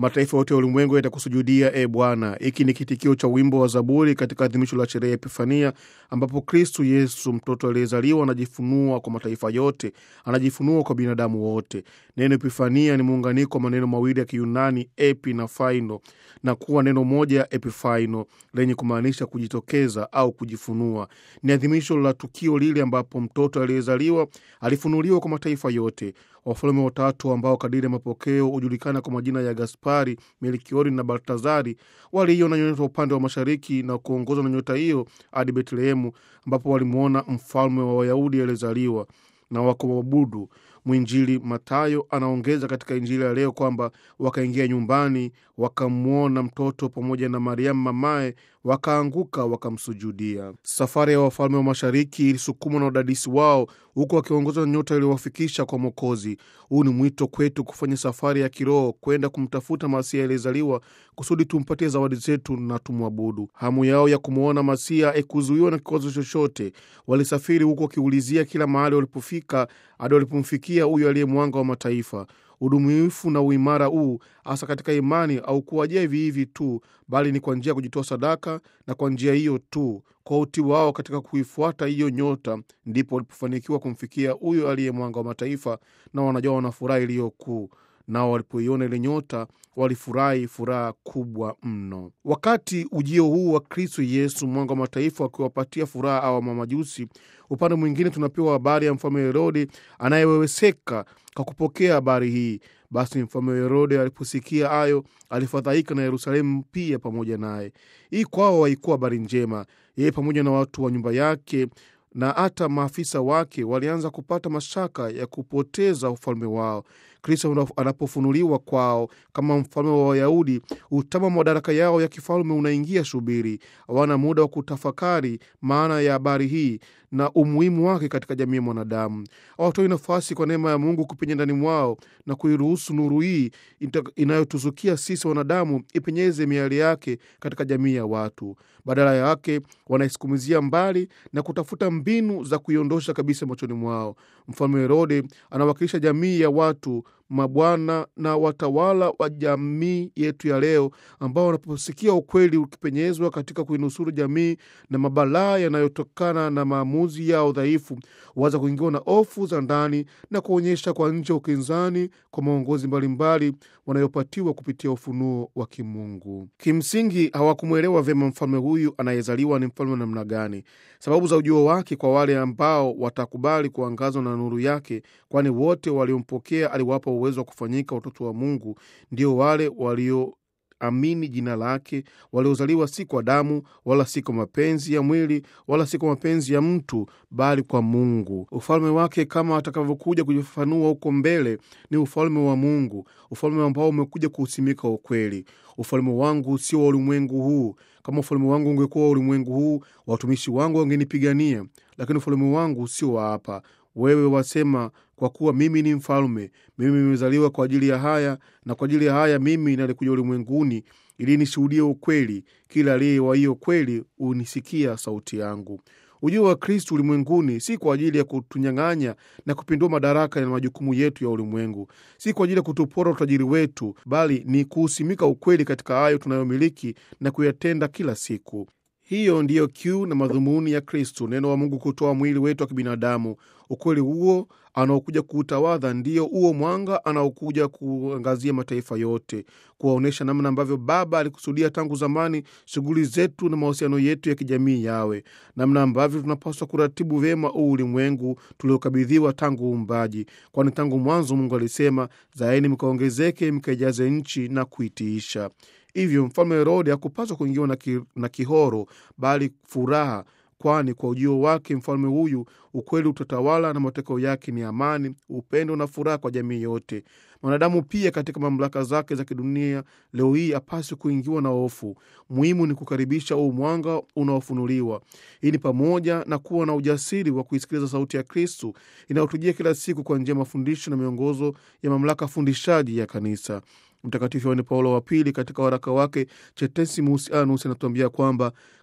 Mataifa yote ya ulimwengu yatakusujudia, e Bwana. Hiki ni kitikio cha wimbo wa Zaburi katika adhimisho la sherehe ya Epifania, ambapo Kristu Yesu mtoto aliyezaliwa anajifunua kwa mataifa yote, anajifunua kwa binadamu wote. Neno Epifania ni muunganiko wa maneno mawili ya Kiyunani epi na faino, na kuwa neno moja epifaino lenye kumaanisha kujitokeza au kujifunua. Ni adhimisho la tukio lile ambapo mtoto aliyezaliwa alifunuliwa kwa mataifa yote. Wafalme watatu ambao kadiri ya mapokeo hujulikana kwa majina ya Gaspari, Melkiori na Baltazari waliiona nyota upande wa mashariki na kuongozwa na nyota hiyo hadi Betlehemu, ambapo walimwona mfalme wa Wayahudi aliyezaliwa na wakamwabudu. Mwinjili Matayo anaongeza katika Injili ya leo kwamba wakaingia nyumbani, wakamwona mtoto pamoja na Mariamu mamaye, wakaanguka wakamsujudia. Safari ya wafalme wa mashariki ilisukumwa na udadisi wao, huku wakiongozwa na nyota iliyowafikisha kwa Mwokozi. Huu ni mwito kwetu kufanya safari ya kiroho kwenda kumtafuta Masia aliyezaliwa kusudi tumpatie zawadi zetu na tumwabudu. Hamu yao ya kumwona Masia haikuzuiwa na kikwazo chochote. Walisafiri huku wakiulizia kila mahali walipofika, hadi walipomfikia huyo aliye mwanga wa mataifa. Udumifu na uimara huu hasa katika imani au kuwajia hivi hivi tu, bali ni kwa njia ya kujitoa sadaka, na kwa njia hiyo tu, kwa utii wao katika kuifuata hiyo nyota, ndipo walipofanikiwa kumfikia huyo aliye mwanga wa mataifa, na wanajua wana furaha iliyo kuu nao walipoiona ile nyota walifurahi furaha kubwa mno. Wakati ujio huu wa Kristo Yesu mwanga wa mataifa wakiwapatia furaha awa mamajusi, upande mwingine tunapewa habari ya mfalme Herode anayeweweseka kwa kupokea habari hii. Basi mfalme Herode aliposikia hayo alifadhaika, na Yerusalemu pia pamoja naye. Hii kwao haikuwa habari njema. Yeye pamoja na watu wa nyumba yake na hata maafisa wake walianza kupata mashaka ya kupoteza ufalme wao. Kristo anapofunuliwa kwao kama mfalme wa Wayahudi, utama madaraka yao ya kifalme unaingia shubiri. Hawana muda wa kutafakari maana ya habari hii na umuhimu wake katika jamii ya mwanadamu. Hawatoi nafasi kwa neema ya Mungu kupenya ndani mwao na kuiruhusu nuru hii inayotuzukia sisi wanadamu ipenyeze miali yake katika jamii ya watu. Badala yake wanaisukumizia mbali na kutafuta mbinu za kuiondosha kabisa machoni mwao. Mfalme Herode anawakilisha jamii ya watu mabwana na watawala wa jamii yetu ya leo, ambao wanaposikia ukweli ukipenyezwa katika kuinusuru jamii na mabalaa yanayotokana na maamuzi yao dhaifu, huanza kuingiwa na hofu za ndani na kuonyesha kwa nje ukinzani kwa maongozi mbalimbali wanayopatiwa kupitia ufunuo wa kimungu. Kimsingi hawakumwelewa vyema mfalme huyu anayezaliwa ni mfalme wa namna gani, sababu za ujio wake kwa wale ambao watakubali kuangazwa na nuru yake, kwani wote waliompokea aliwapa uwezo wa kufanyika watoto wa Mungu, ndio wale walio amini jina lake, waliozaliwa si kwa damu wala si kwa mapenzi ya mwili wala si kwa mapenzi ya mtu, bali kwa Mungu. Ufalme wake kama atakavyokuja kujifafanua huko mbele ni ufalme wa Mungu, ufalme ambao umekuja kuusimika ukweli. Ufalme wangu sio wa ulimwengu huu. Kama ufalme wangu ungekuwa wa ulimwengu huu, watumishi wangu wangenipigania, lakini ufalme wangu sio wa hapa. Wewe wasema kwa kuwa mimi ni mfalme, mimi nimezaliwa kwa ajili ya haya, na kwa ajili ya haya mimi nalikuja ulimwenguni ili nishuhudie ukweli. Kila aliye wa hiyo kweli hunisikia sauti yangu. Ujio wa Kristu ulimwenguni si kwa ajili ya kutunyang'anya na kupindua madaraka na majukumu yetu ya ulimwengu, si kwa ajili ya kutupora utajiri wetu, bali ni kuusimika ukweli katika hayo tunayomiliki na kuyatenda kila siku. Hiyo ndiyo kiu na madhumuni ya Kristu, neno wa Mungu kutoa mwili wetu wa kibinadamu. Ukweli huo anaokuja kuutawadha ndiyo huo mwanga anaokuja kuangazia mataifa yote, kuwaonyesha namna ambavyo Baba alikusudia tangu zamani shughuli zetu na mahusiano yetu ya kijamii yawe, namna ambavyo tunapaswa kuratibu vyema huu ulimwengu tuliokabidhiwa tangu uumbaji, kwani tangu mwanzo Mungu alisema, zaeni mkaongezeke, mkaijaze nchi na kuitiisha. Hivyo mfalme Herode hakupaswa kuingiwa na, ki, na kihoro bali furaha, kwani kwa ujio wake mfalme huyu ukweli utatawala na matokeo yake ni amani, upendo na furaha kwa jamii yote. Mwanadamu pia katika mamlaka zake za kidunia leo hii hapaswi kuingiwa na hofu. Muhimu ni kukaribisha huu mwanga unaofunuliwa. Hii ni pamoja na kuwa na ujasiri wa kuisikiliza sauti ya Kristu inayotujia kila siku kwa njia ya mafundisho na miongozo ya mamlaka fundishaji ya Kanisa. Mtakatifu Yohane Paulo wa Pili katika waraka wake Cetesimus Annus anatuambia kwamba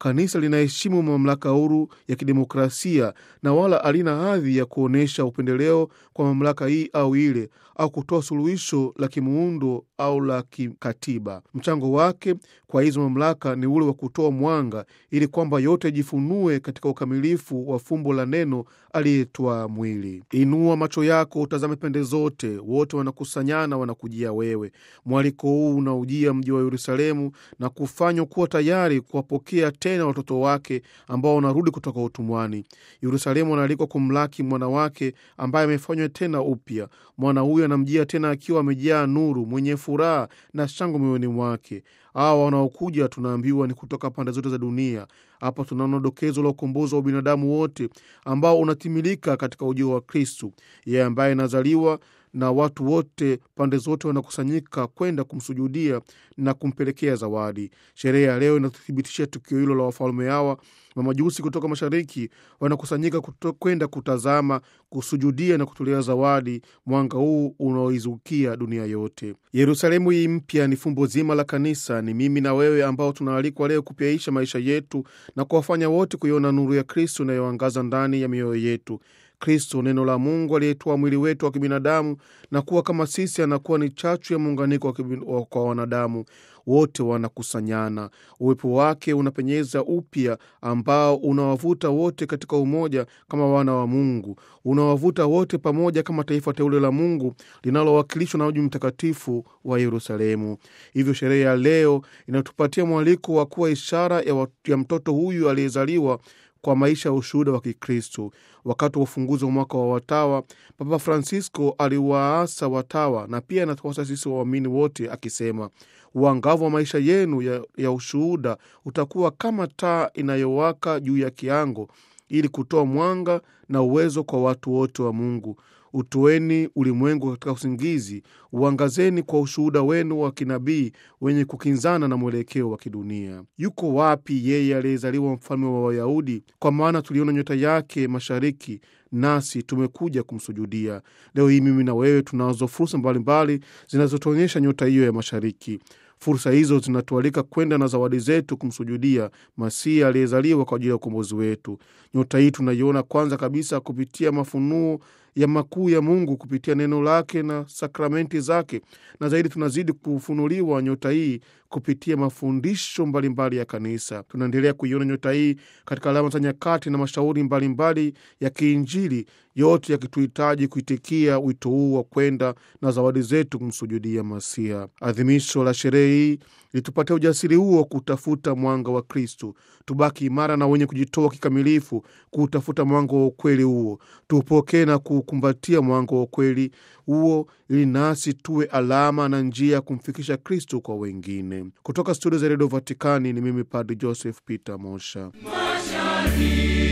Kanisa linaheshimu mamlaka huru ya kidemokrasia na wala halina hadhi ya kuonyesha upendeleo kwa mamlaka hii au ile au kutoa suluhisho la kimuundo au la kikatiba. Mchango wake kwa hizo mamlaka ni ule wa kutoa mwanga ili kwamba yote yajifunue katika ukamilifu wa fumbo la neno aliyetwaa mwili. Inua macho yako utazame pande zote, wote wanakusanyana, wanakujia wewe. Mwaliko huu unaujia mji wa Yerusalemu na kufanywa kuwa tayari kuwapokea tena watoto wake ambao wanarudi kutoka utumwani. Yerusalemu anaalikwa kumlaki mwana wake ambaye amefanywa tena upya. Mwana huyo anamjia tena akiwa amejaa nuru, mwenye furaha na shangwe moyoni mwake. Hawa wanaokuja tunaambiwa ni kutoka pande zote za dunia. Hapa tunaona dokezo la ukombozi wa binadamu wote ambao unatimilika katika ujio wa Kristu, yeye ambaye anazaliwa na watu wote pande zote wanakusanyika kwenda kumsujudia na kumpelekea zawadi. Sherehe ya leo inathibitisha tukio hilo la wafalme hawa. Mamajusi kutoka mashariki wanakusanyika kwenda kutazama, kusujudia na kutolea zawadi mwanga huu unaoizukia dunia yote. Yerusalemu hii mpya ni fumbo zima la kanisa. Ni mimi na wewe ambao tunaalikwa leo kupyaisha maisha yetu na kuwafanya wote kuiona nuru ya Kristo inayoangaza ndani ya mioyo yetu. Kristo, neno la Mungu aliyetoa mwili wetu wa kibinadamu na kuwa kama sisi, anakuwa ni chachu ya muunganiko kwa wanadamu wote wanakusanyana. Uwepo wake unapenyeza upya ambao unawavuta wote katika umoja kama wana wa Mungu, unawavuta wote pamoja kama taifa teule la Mungu linalowakilishwa na mji mtakatifu wa Yerusalemu. Hivyo sherehe ya leo inatupatia mwaliko wa kuwa ishara ya, ya mtoto huyu aliyezaliwa kwa maisha ya ushuhuda wa Kikristo. Wakati wa ufunguzi wa mwaka wa watawa, Papa Francisco aliwaasa watawa na pia anatuasa sisi waamini wote akisema, uangavu wa maisha yenu ya, ya ushuhuda utakuwa kama taa inayowaka juu ya kiango, ili kutoa mwanga na uwezo kwa watu wote wa Mungu. Utoeni ulimwengu katika usingizi, uangazeni kwa ushuhuda wenu wa kinabii wenye kukinzana na mwelekeo wa kidunia. Yuko wapi yeye aliyezaliwa mfalme wa Wayahudi? Kwa maana tuliona nyota yake mashariki, nasi tumekuja kumsujudia. Leo hii mimi na wewe tunazo fursa mbalimbali zinazotuonyesha nyota hiyo ya mashariki. Fursa hizo zinatualika kwenda na zawadi zetu kumsujudia Masihi aliyezaliwa kwa ajili ya ukombozi wetu. Nyota hii tunaiona kwanza kabisa kupitia mafunuo ya makuu ya Mungu kupitia neno lake na sakramenti zake, na zaidi tunazidi kufunuliwa nyota hii kupitia mafundisho mbalimbali mbali ya Kanisa. Tunaendelea kuiona nyota hii katika alama za nyakati na mashauri mbalimbali mbali ya kiinjili, yote yakituhitaji kuitikia wito huu wa kwenda na zawadi zetu kumsujudia Masiha. Adhimisho la sherehe hii litupatia ujasiri huo wa kutafuta mwanga wa Kristu. Tubaki imara na wenye kujitoa kikamilifu kuutafuta mwanga wa ukweli huo, tuupokee na kuukumbatia mwanga wa ukweli huo, ili nasi tuwe alama na njia ya kumfikisha Kristu kwa wengine. Kutoka studio za redio Vatikani ni mimi Padri Joseph Peter Mosha. Mashari.